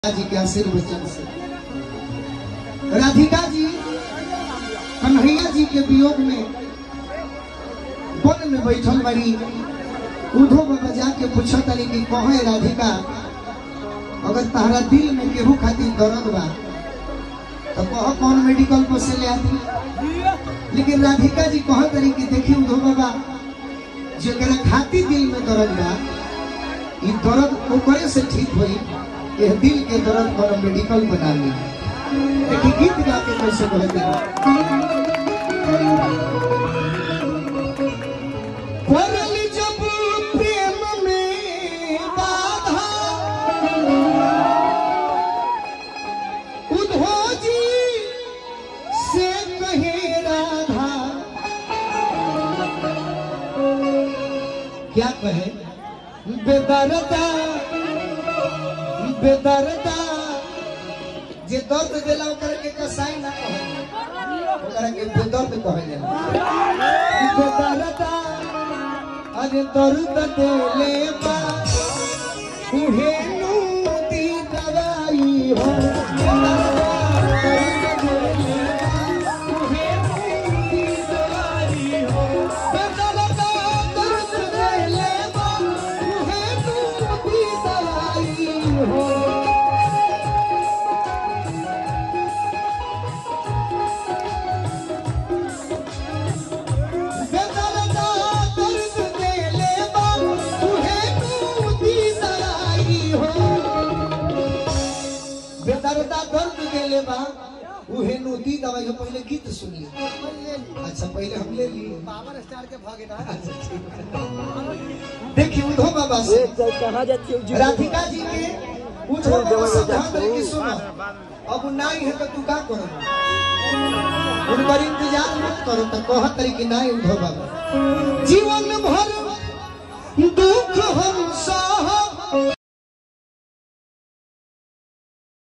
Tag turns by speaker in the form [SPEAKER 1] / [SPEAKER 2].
[SPEAKER 1] जी के आशीर्वचन से राधिका जी कन्हैया जी के वियोग में वन में बैठल बड़ी उधो बाबा जाके पूछा तनी कि कहे राधिका अगर तारा दिल में केहू खातिर दर्द बा तो कह कौन मेडिकल पर से ले आती लेकिन राधिका जी कह तनी कि देखी उधो बाबा जेकरा खातिर दिल में दर्द बा ई दर्द ओकरे से ठीक होई यह दिल के दर्द पर मेडिकल बना ली देखी गीत गा के कैसे कहते हैं पड़ल जब प्रेम में बाधा उधो जी से कहे राधा क्या कहे बेदरदा बेदरदा जे दर्द देला ओकरा के कसाई ना कहे ओकरा के बेदर्द कहे जाला बेदरदा अरे दर्द देले बा उहे नु दी दवाई हो बेदरदा दर्द देले बा, उहे नु दी दवाई हो। बेदरदा दर्द देले बा, उहे नु दी दवाई हो बेदरदा दर्द देले बा, उहे नूती दवाई हो। बेदरदा दर्द देले बा उहे नूती दवाई हो पहले गीत सुनिए अच्छा पहले हम ले लिए
[SPEAKER 2] पावर स्टार के भागेदार
[SPEAKER 1] अच्छा, ठीक है। देखिए उधो बाबा से
[SPEAKER 2] कहाँ जाती है
[SPEAKER 1] राधिका जी के उधो बाबा से ध्यान दे कि सुनो अब नाई है तो तू का करो उनकर इंतजार मत करो तो कह तरी कि नाई उधो बाबा जीवन भर दुख हम